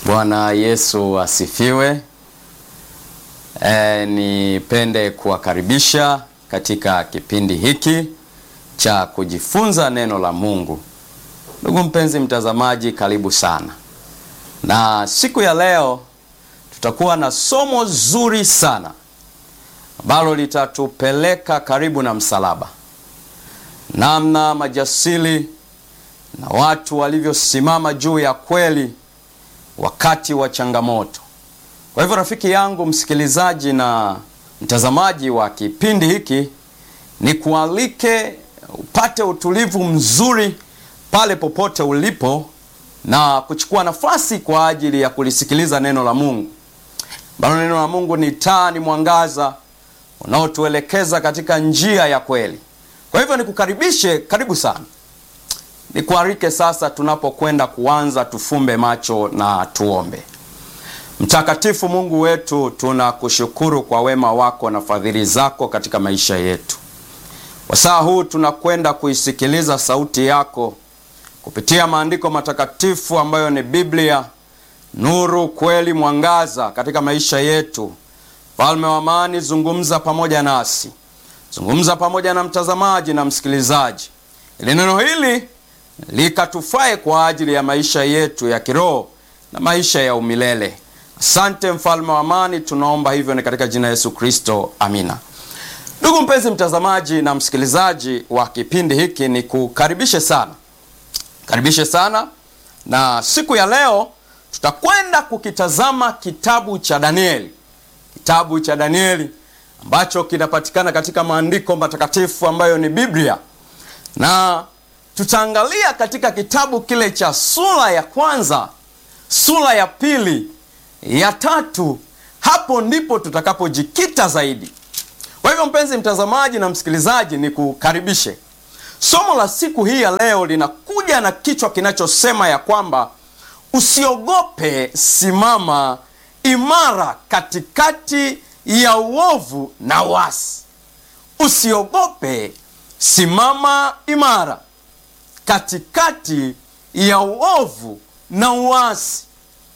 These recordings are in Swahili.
Bwana Yesu asifiwe. E, nipende kuwakaribisha katika kipindi hiki cha kujifunza neno la Mungu. Ndugu mpenzi mtazamaji, karibu sana. Na siku ya leo tutakuwa na somo zuri sana ambalo litatupeleka karibu na msalaba, namna majasiri na watu walivyosimama juu ya kweli wakati wa changamoto. Kwa hivyo, rafiki yangu msikilizaji na mtazamaji wa kipindi hiki, ni kualike upate utulivu mzuri pale popote ulipo na kuchukua nafasi kwa ajili ya kulisikiliza neno la Mungu, ambalo neno la Mungu ni taa, ni mwangaza unaotuelekeza katika njia ya kweli. Kwa hivyo nikukaribishe, karibu sana. Nikualike sasa, tunapokwenda kuanza, tufumbe macho na tuombe. Mtakatifu Mungu wetu, tunakushukuru kwa wema wako na fadhili zako katika maisha yetu. Wasaa huu tunakwenda kuisikiliza sauti yako kupitia maandiko matakatifu ambayo ni Biblia, nuru, kweli, mwangaza katika maisha yetu. Mfalme wa amani, zungumza pamoja nasi, zungumza pamoja na mtazamaji na msikilizaji, ili neno hili likatufae kwa ajili ya maisha yetu ya kiroho na maisha ya umilele. Asante mfalme wa amani, tunaomba hivyo ni katika jina Yesu Kristo, amina. Ndugu mpenzi mtazamaji na msikilizaji wa kipindi hiki, ni kukaribishe sana, karibishe sana, na siku ya leo tutakwenda kukitazama kitabu cha Danieli, kitabu cha Danieli ambacho kinapatikana katika maandiko matakatifu ambayo ni Biblia, na tutaangalia katika kitabu kile cha sura ya kwanza, sura ya pili, ya tatu. Hapo ndipo tutakapojikita zaidi. Kwa hivyo, mpenzi mtazamaji na msikilizaji, ni kukaribishe. Somo la siku hii ya leo linakuja na kichwa kinachosema ya kwamba usiogope, simama imara katikati ya uovu na uasi. Usiogope, simama imara katikati ya uovu na uasi.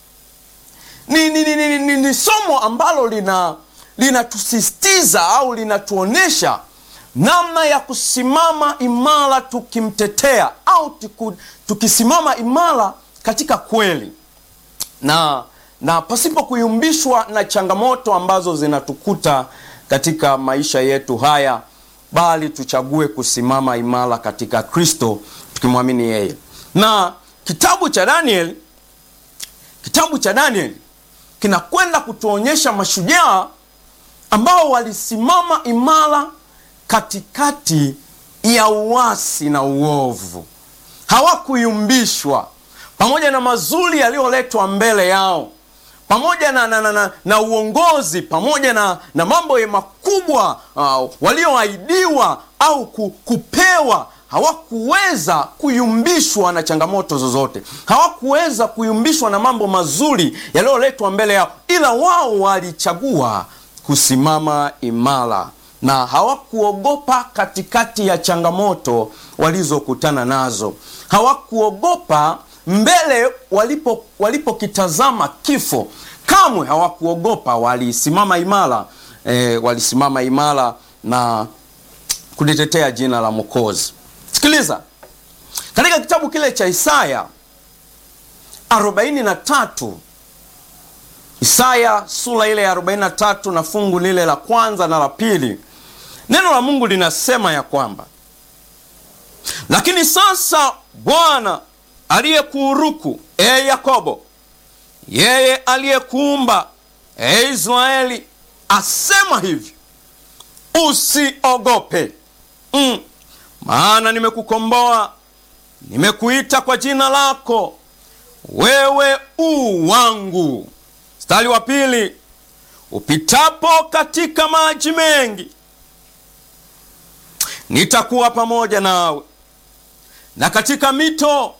Ni, ni, ni, ni, ni, ni somo ambalo lina linatusisitiza au linatuonyesha namna ya kusimama imara tukimtetea au tuku, tukisimama imara katika kweli na na pasipo kuyumbishwa na changamoto ambazo zinatukuta katika maisha yetu haya, bali tuchague kusimama imara katika Kristo tukimwamini yeye. Na kitabu cha Daniel, kitabu cha Daniel kinakwenda kutuonyesha mashujaa ambao walisimama imara katikati ya uasi na uovu, hawakuyumbishwa pamoja na mazuri yaliyoletwa mbele yao, pamoja na, na, na, na, na uongozi, pamoja na, na mambo ya makubwa uh, walioahidiwa au kupewa hawakuweza kuyumbishwa na changamoto zozote, hawakuweza kuyumbishwa na mambo mazuri yaliyoletwa mbele yao, ila wao walichagua kusimama imara na hawakuogopa katikati ya changamoto walizokutana nazo. Hawakuogopa mbele walipo walipokitazama kifo, kamwe hawakuogopa. Walisimama imara e, walisimama imara na kulitetea jina la Mwokozi. Sikiliza, katika kitabu kile cha Isaya 43 Isaya sura ile ya 43 na fungu lile la kwanza na la pili, neno la Mungu linasema ya kwamba lakini sasa Bwana aliyekuuruku, e Yakobo, yeye aliyekuumba, e Israeli, asema hivi, usiogope mm, maana nimekukomboa, nimekuita kwa jina lako, wewe u wangu. Mstari wa pili, upitapo katika maji mengi, nitakuwa pamoja nawe, na katika mito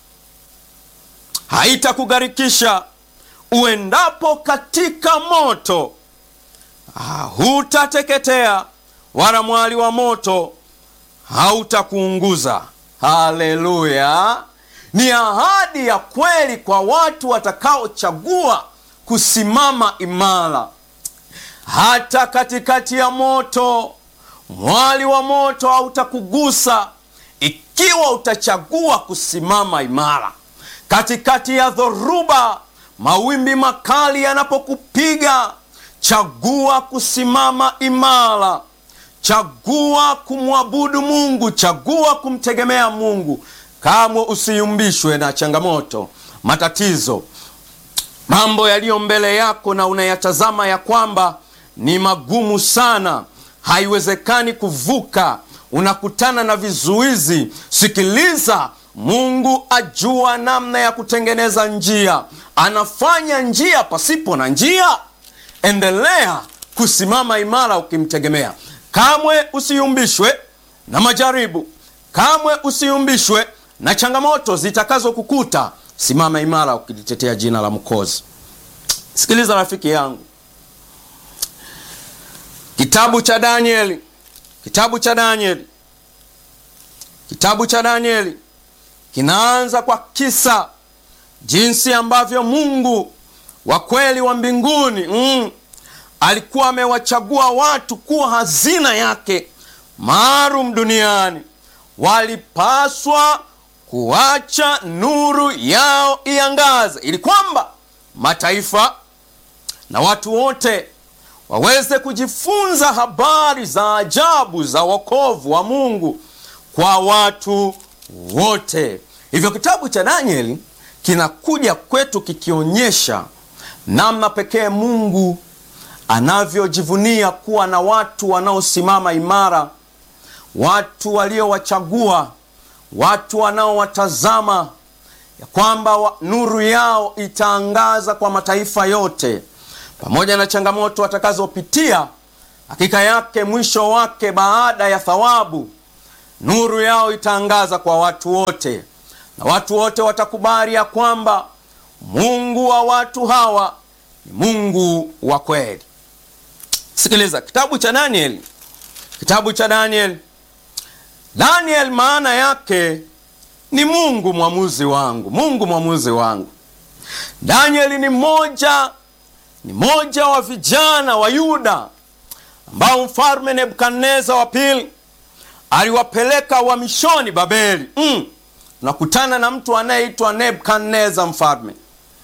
haitakugharikisha. Uendapo katika moto, hutateketea, wala mwali wa moto hautakuunguza. Haleluya! ni ahadi ya kweli kwa watu watakaochagua kusimama imara hata katikati ya moto. Mwali wa moto hautakugusa ikiwa utachagua kusimama imara. Katikati ya dhoruba, mawimbi makali yanapokupiga, chagua kusimama imara. Chagua kumwabudu Mungu, chagua kumtegemea Mungu. Kamwe usiyumbishwe na changamoto, matatizo, mambo yaliyo mbele yako na unayatazama ya kwamba ni magumu sana, haiwezekani kuvuka, unakutana na vizuizi. Sikiliza, Mungu ajua namna ya kutengeneza njia, anafanya njia pasipo na njia. Endelea kusimama imara ukimtegemea. Kamwe usiyumbishwe na majaribu, kamwe usiyumbishwe na changamoto zitakazokukuta. Simama imara ukilitetea jina la Mwokozi. Sikiliza rafiki yangu, kitabu cha Danieli, kitabu cha Danieli, kitabu cha Danieli kinaanza kwa kisa jinsi ambavyo Mungu wa kweli wa mbinguni mm, alikuwa amewachagua watu kuwa hazina yake maalum duniani. Walipaswa kuacha nuru yao iangaze, ili kwamba mataifa na watu wote waweze kujifunza habari za ajabu za wokovu wa Mungu kwa watu wote. Hivyo kitabu cha Danieli kinakuja kwetu kikionyesha namna pekee Mungu anavyojivunia kuwa na watu wanaosimama imara, watu waliowachagua, watu wanaowatazama ya kwamba wa, nuru yao itaangaza kwa mataifa yote, pamoja na changamoto watakazopitia. Hakika yake mwisho wake, baada ya thawabu, nuru yao itaangaza kwa watu wote, na watu wote watakubali ya kwamba Mungu wa watu hawa ni Mungu wa kweli. Sikiliza kitabu cha Danieli, kitabu cha Danieli. Daniel maana yake ni Mungu mwamuzi wangu, Mungu mwamuzi wangu. Danieli ni mmoja ni mmoja wa vijana wa Yuda ambao mfalme Nebukadneza wa pili aliwapeleka uhamishoni Babeli. Mm. Nakutana na mtu anayeitwa Nebukadneza mfalme.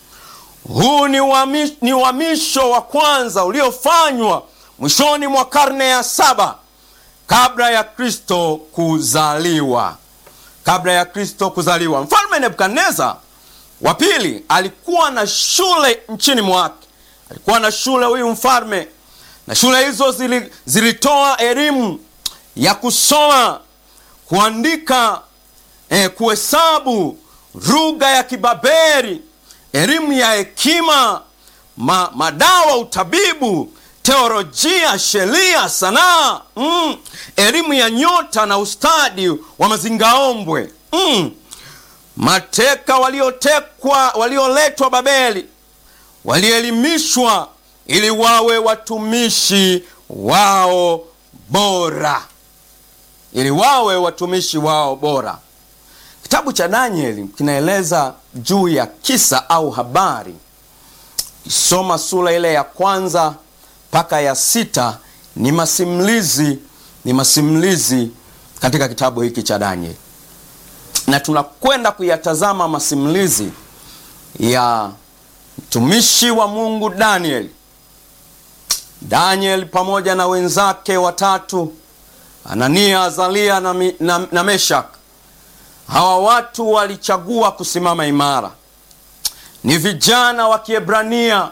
Huu ni uhamisho, ni uhamisho wa kwanza uliofanywa mwishoni mwa karne ya saba kabla ya Kristo kuzaliwa. Kabla ya Kristo kuzaliwa, mfalme Nebukadneza wa pili alikuwa na shule nchini mwake. Alikuwa na shule huyu mfalme, na shule hizo zili, zilitoa elimu ya kusoma, kuandika, eh, kuhesabu, lugha ya Kibabeli, elimu ya hekima, ma, madawa, utabibu, teolojia, sheria, sanaa, mm, elimu ya nyota na ustadi wa mazingaombwe mm. Mateka waliotekwa walioletwa Babeli walielimishwa ili wawe watumishi wao bora, ili wawe watumishi wao bora. Kitabu cha Danieli kinaeleza juu ya kisa au habari. Kisoma sura ile ya kwanza mpaka ya sita ni masimulizi, ni masimulizi katika kitabu hiki cha Danieli, na tunakwenda kuyatazama masimulizi ya mtumishi wa Mungu Danieli. Danieli pamoja na wenzake watatu Anania, Azalia na, na, na Meshak. Hawa watu walichagua kusimama imara. Ni vijana wa Kiebrania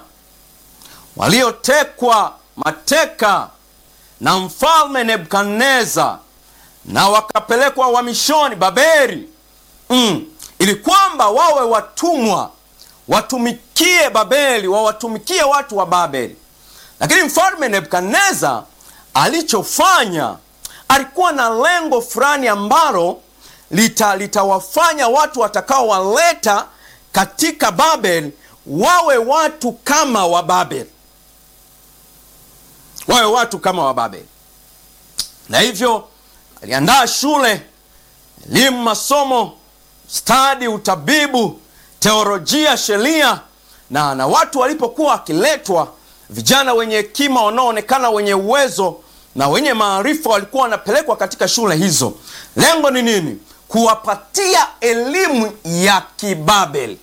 waliotekwa mateka na mfalme Nebukadneza na wakapelekwa uhamishoni Babeli, mm, ili kwamba wawe watumwa watumikie Babeli, wawatumikie watu wa Babeli. Lakini mfalme Nebukadneza alichofanya, alikuwa na lengo fulani ambalo litawafanya lita watu watakaowaleta katika Babeli wawe watu kama wa Babeli, wawe watu kama wa Babeli. Na hivyo aliandaa shule, elimu, masomo stadi, utabibu, teolojia, sheria na na watu walipokuwa wakiletwa, vijana wenye hekima wanaoonekana wenye uwezo na wenye maarifa walikuwa wanapelekwa katika shule hizo. Lengo ni nini? Kuwapatia elimu ya Kibabeli.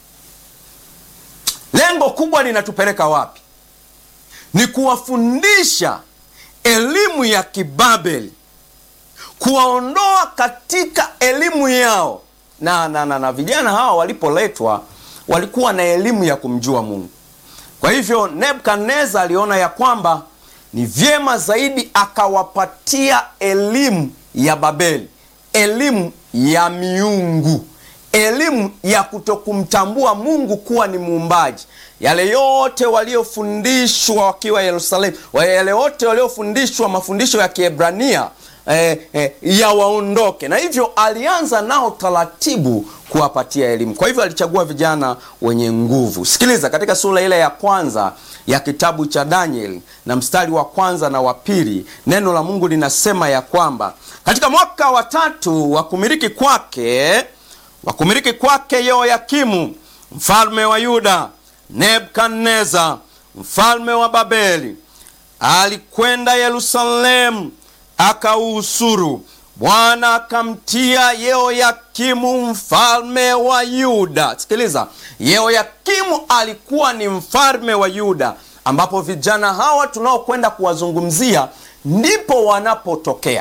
Lengo kubwa linatupeleka wapi? Ni kuwafundisha elimu ya Kibabeli, kuwaondoa katika elimu yao. Na, na, na, na vijana hawa walipoletwa walikuwa na elimu ya kumjua Mungu. Kwa hivyo Nebukadneza aliona ya kwamba ni vyema zaidi akawapatia elimu ya Babeli, elimu ya miungu, elimu ya kutokumtambua Mungu kuwa ni muumbaji. Yale yote waliofundishwa wakiwa Yerusalemu, yale yote waliofundishwa mafundisho ya Kiebrania eh, eh, yawaondoke. Na hivyo alianza nao taratibu kuwapatia elimu. Kwa hivyo alichagua vijana wenye nguvu. Sikiliza, katika sura ile ya kwanza ya kitabu cha Danieli na mstari wa kwanza na wa pili, neno la Mungu linasema ya kwamba katika mwaka wa tatu wa kumiliki kwake wa kumiliki kwake Yehoyakimu mfalme wa Yuda, Nebukadneza mfalme wa Babeli alikwenda Yerusalemu akauhusuru. Bwana akamtia Yehoyakimu mfalme wa Yuda. Sikiliza, Yehoyakimu alikuwa ni mfalme wa Yuda, ambapo vijana hawa tunaokwenda kuwazungumzia ndipo wanapotokea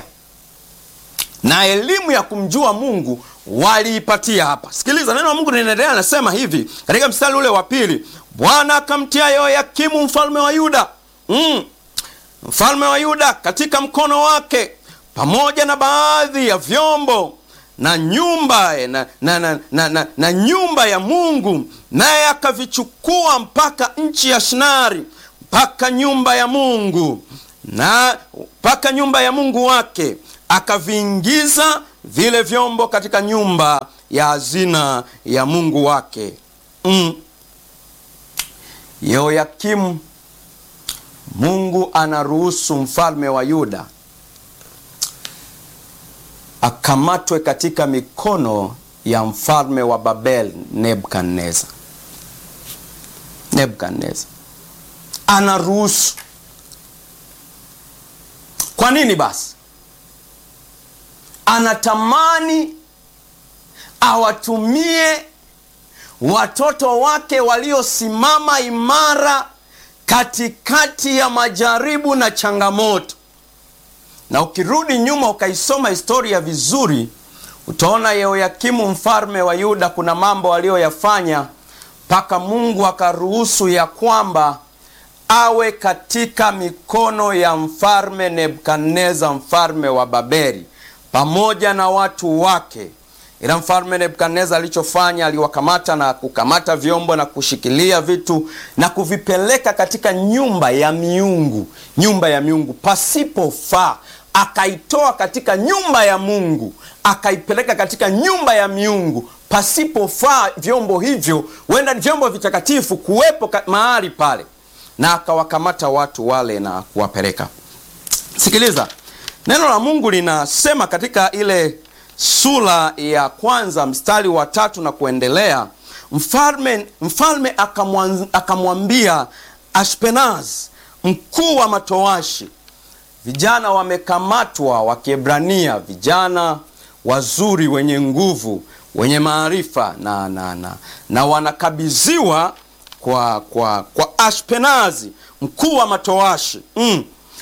na elimu ya kumjua Mungu waliipatia hapa. Sikiliza, neno la Mungu linaendelea, anasema hivi katika mstari ule wa pili, Bwana akamtia Yehoyakimu mfalme wa Yuda mm, mfalme wa Yuda katika mkono wake pamoja na baadhi ya vyombo na nyumba na, na, na, na, na, na nyumba ya Mungu, naye akavichukua mpaka nchi ya Shinari mpaka nyumba ya Mungu na mpaka nyumba ya Mungu wake akaviingiza vile vyombo katika nyumba ya hazina ya Mungu wake. Mm. Yehoyakimu, Mungu anaruhusu mfalme wa Yuda akamatwe katika mikono ya mfalme wa Babel Nebukadneza. Nebukadneza anaruhusu. Kwa nini basi? Anatamani awatumie watoto wake waliosimama imara katikati ya majaribu na changamoto. Na ukirudi nyuma ukaisoma historia vizuri, utaona Yehoyakimu mfalme wa Yuda kuna mambo aliyoyafanya mpaka Mungu akaruhusu ya kwamba awe katika mikono ya mfalme Nebukadneza mfalme wa Babeli pamoja na watu wake. Ila mfalme Nebukadneza alichofanya, aliwakamata na kukamata vyombo na kushikilia vitu na kuvipeleka katika nyumba ya miungu, nyumba ya miungu pasipofaa. Akaitoa katika nyumba ya Mungu akaipeleka katika nyumba ya miungu pasipofaa. Vyombo hivyo huenda ni vyombo vitakatifu kuwepo mahali pale, na akawakamata watu wale na kuwapeleka. Sikiliza, neno la Mungu linasema katika ile sura ya kwanza mstari wa tatu na kuendelea, mfalme mfalme akamwambia Ashpenaz mkuu wa matowashi, vijana wamekamatwa wa Kiebrania, vijana wazuri wenye nguvu wenye maarifa na, na, na, na wanakabidhiwa kwa, kwa, kwa Ashpenazi mkuu wa matowashi mm,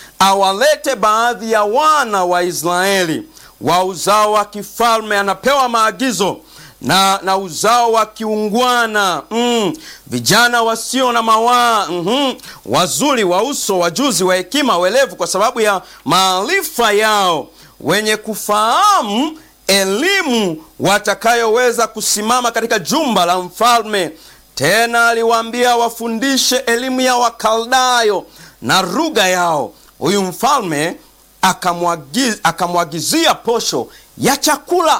awalete baadhi ya wana wa Israeli wa uzao wa kifalme. Anapewa maagizo na, na uzao wa kiungwana mm, vijana wasio na mawaa mm -hmm, wazuri wa uso, wajuzi wa hekima, welevu kwa sababu ya maarifa yao, wenye kufahamu elimu, watakayoweza kusimama katika jumba la mfalme. Tena aliwaambia wafundishe elimu ya Wakaldayo na lugha yao. Huyu mfalme akamwagiz, akamwagizia posho ya chakula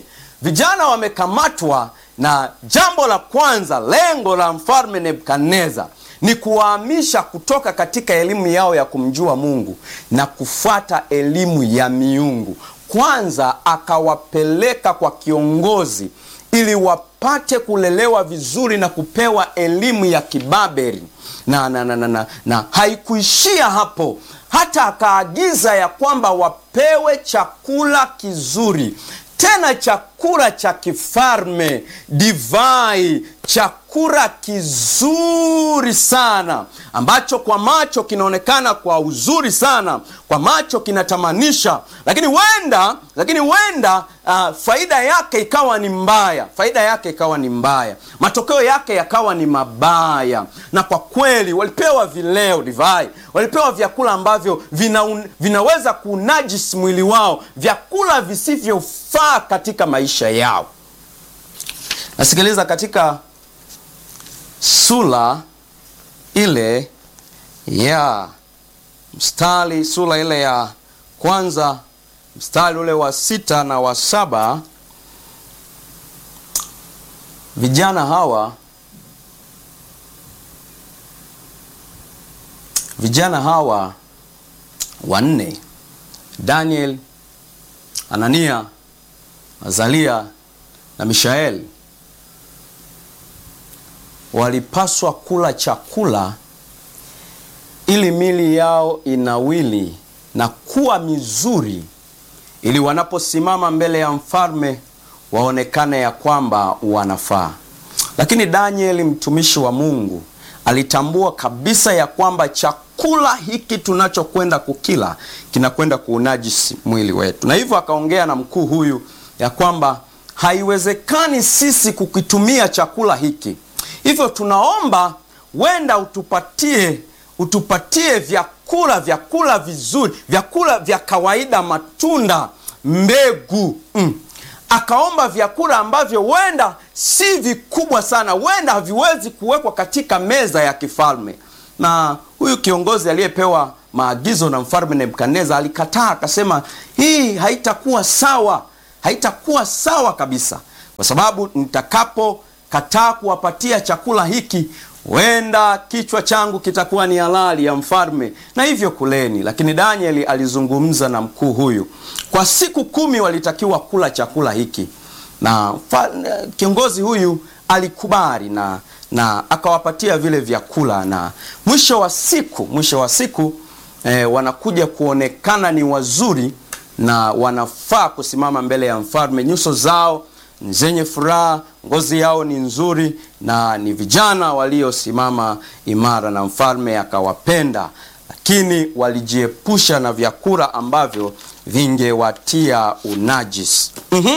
vijana wamekamatwa, na jambo la kwanza, lengo la mfalme Nebukadneza ni kuwahamisha kutoka katika elimu yao ya kumjua Mungu na kufuata elimu ya miungu, kwanza akawapeleka kwa kiongozi ili wapate kulelewa vizuri na kupewa elimu ya kibaberi na, na, na, na, na, na haikuishia hapo hata akaagiza ya kwamba wapewe chakula kizuri tena chakula cha kifalme divai chakula kizuri sana ambacho kwa macho kinaonekana kwa uzuri sana kwa macho kinatamanisha lakini wenda lakini wenda uh, faida yake ikawa ni mbaya faida yake ikawa ni mbaya matokeo yake yakawa ni mabaya na kwa kweli walipewa vileo divai walipewa vyakula ambavyo vina, vinaweza kunajisi mwili wao vyakula visivyofaa katika maisha yao nasikiliza katika sura ile ya mstari sura ile ya kwanza mstari ule wa sita na wa saba vijana hawa vijana hawa wanne daniel anania azalia na mishaeli walipaswa kula chakula ili mili yao inawili na kuwa mizuri ili wanaposimama mbele ya mfalme waonekane ya kwamba wanafaa lakini danieli mtumishi wa mungu alitambua kabisa ya kwamba chakula hiki tunachokwenda kukila kinakwenda kuunajisi mwili wetu na hivyo akaongea na mkuu huyu ya kwamba haiwezekani sisi kukitumia chakula hiki hivyo tunaomba wenda utupatie utupatie vyakula vyakula vizuri vyakula vya kawaida matunda mbegu mm. akaomba vyakula ambavyo wenda si vikubwa sana wenda haviwezi kuwekwa katika meza ya kifalme na huyu kiongozi aliyepewa maagizo na mfalme nebukadneza alikataa akasema hii haitakuwa sawa haitakuwa sawa kabisa kwa sababu nitakapokataa kuwapatia chakula hiki wenda kichwa changu kitakuwa ni halali ya mfalme na hivyo kuleni lakini danieli alizungumza na mkuu huyu kwa siku kumi walitakiwa kula chakula hiki na fa, kiongozi huyu alikubali na na akawapatia vile vyakula na mwisho wa siku mwisho wa siku eh, wanakuja kuonekana ni wazuri na wanafaa kusimama mbele ya mfalme nyuso zao ni zenye furaha ngozi yao ni nzuri na ni vijana waliosimama imara na mfalme akawapenda lakini walijiepusha na vyakula ambavyo vingewatia unajis mm-hmm.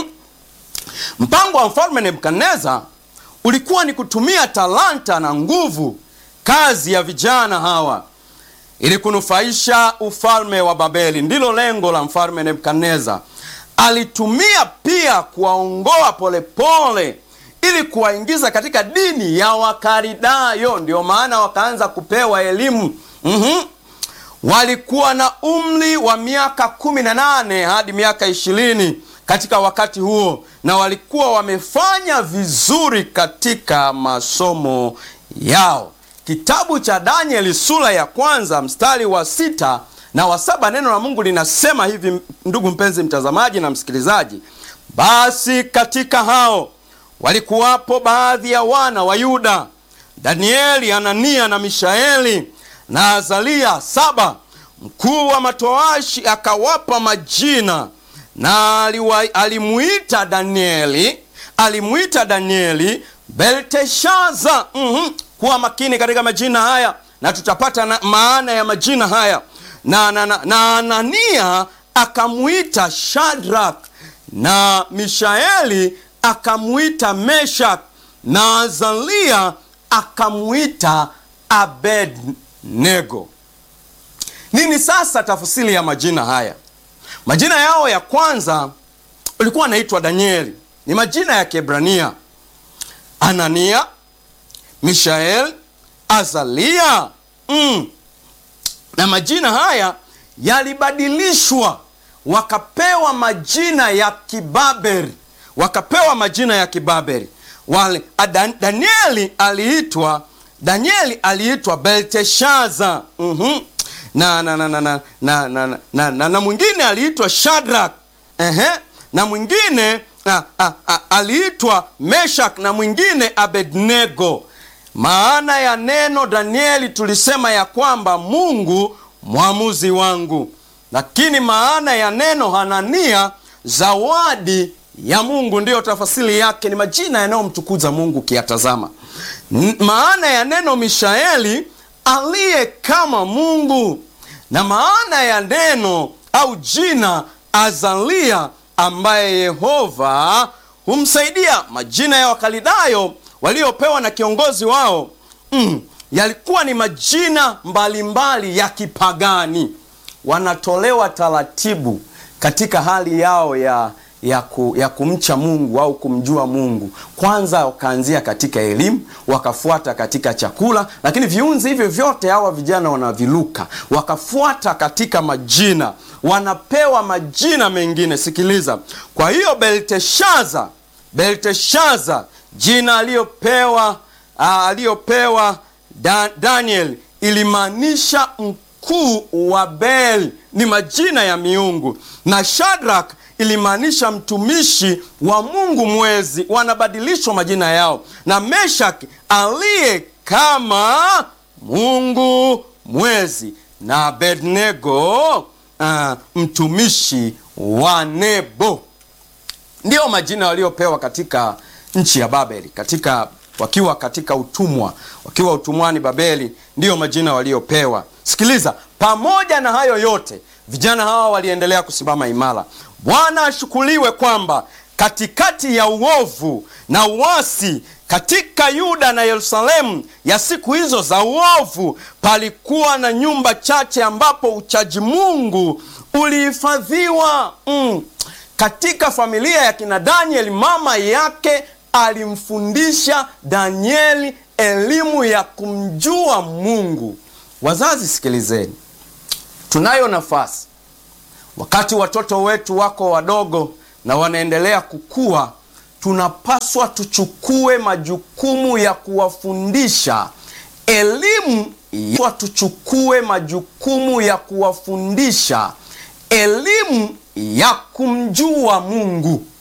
mpango wa mfalme nebukadneza ulikuwa ni kutumia talanta na nguvu kazi ya vijana hawa ili kunufaisha ufalme wa babeli ndilo lengo la mfalme nebukadneza alitumia pia kuwaongoa polepole ili kuwaingiza katika dini ya wakaridayo ndio maana wakaanza kupewa elimu mm-hmm. walikuwa na umri wa miaka kumi na nane hadi miaka ishirini katika wakati huo na walikuwa wamefanya vizuri katika masomo yao kitabu cha danieli sura ya kwanza mstari wa sita na wa saba neno la mungu linasema hivi ndugu mpenzi mtazamaji na msikilizaji basi katika hao walikuwapo baadhi ya wana wa yuda danieli anania na mishaeli na azalia saba mkuu wa matoashi akawapa majina na aliwa, alimuita danieli alimuita danieli belteshaza mm-hmm. kuwa makini katika majina haya na tutapata na, maana ya majina haya na, na, na, na anania akamwita shadrak na mishaeli akamwita meshak na azalia akamwita abednego nini sasa tafsiri ya majina haya majina yao ya kwanza ulikuwa anaitwa danieli ni majina ya kiebrania anania mishael azalia mm. na majina haya yalibadilishwa wakapewa majina ya kibaberi wakapewa majina ya kibaberi wale Dan, danieli aliitwa danieli aliitwa belteshaza mm-hmm. na na na na na na, na, na, na, na mwingine aliitwa shadrak ehe, na mwingine a, a, a, aliitwa Meshak na mwingine Abednego. Maana ya neno Danieli tulisema ya kwamba Mungu mwamuzi wangu, lakini maana ya neno Hanania zawadi ya Mungu, ndiyo tafasiri yake, ni majina yanayomtukuza Mungu ukiyatazama. Maana ya neno Mishaeli aliye kama Mungu, na maana ya neno au jina Azalia ambaye Yehova humsaidia. Majina ya Wakalidayo waliopewa na kiongozi wao mm, yalikuwa ni majina mbalimbali mbali ya kipagani, wanatolewa taratibu katika hali yao ya ya, ku, ya kumcha Mungu au kumjua Mungu. Kwanza wakaanzia katika elimu, wakafuata katika chakula, lakini viunzi hivyo vyote hawa vijana wanaviluka, wakafuata katika majina, wanapewa majina mengine. Sikiliza, kwa hiyo Belteshaza, Belteshaza jina aliyopewa aliyopewa da, Daniel ilimaanisha mkuu wa Bel, ni majina ya miungu, na Shadrach ilimaanisha mtumishi wa Mungu mwezi, wanabadilishwa majina yao, na Meshak aliye kama Mungu mwezi, na Abednego uh, mtumishi wa Nebo. Ndiyo majina waliopewa katika nchi ya Babeli, katika wakiwa katika utumwa, wakiwa utumwani Babeli, ndiyo majina waliopewa. Sikiliza, pamoja na hayo yote vijana hawa waliendelea kusimama imara. Bwana ashukuriwe kwamba katikati ya uovu na uasi katika Yuda na Yerusalemu ya siku hizo za uovu, palikuwa na nyumba chache ambapo uchaji Mungu ulihifadhiwa. Mm. Katika familia ya kina Danieli, mama yake alimfundisha Danieli elimu ya kumjua Mungu. Wazazi, sikilizeni, tunayo nafasi wakati watoto wetu wako wadogo na wanaendelea kukua, tunapaswa tuchukue majukumu ya kuwafundisha elimu ya tuchukue majukumu ya kuwafundisha elimu ya kumjua Mungu.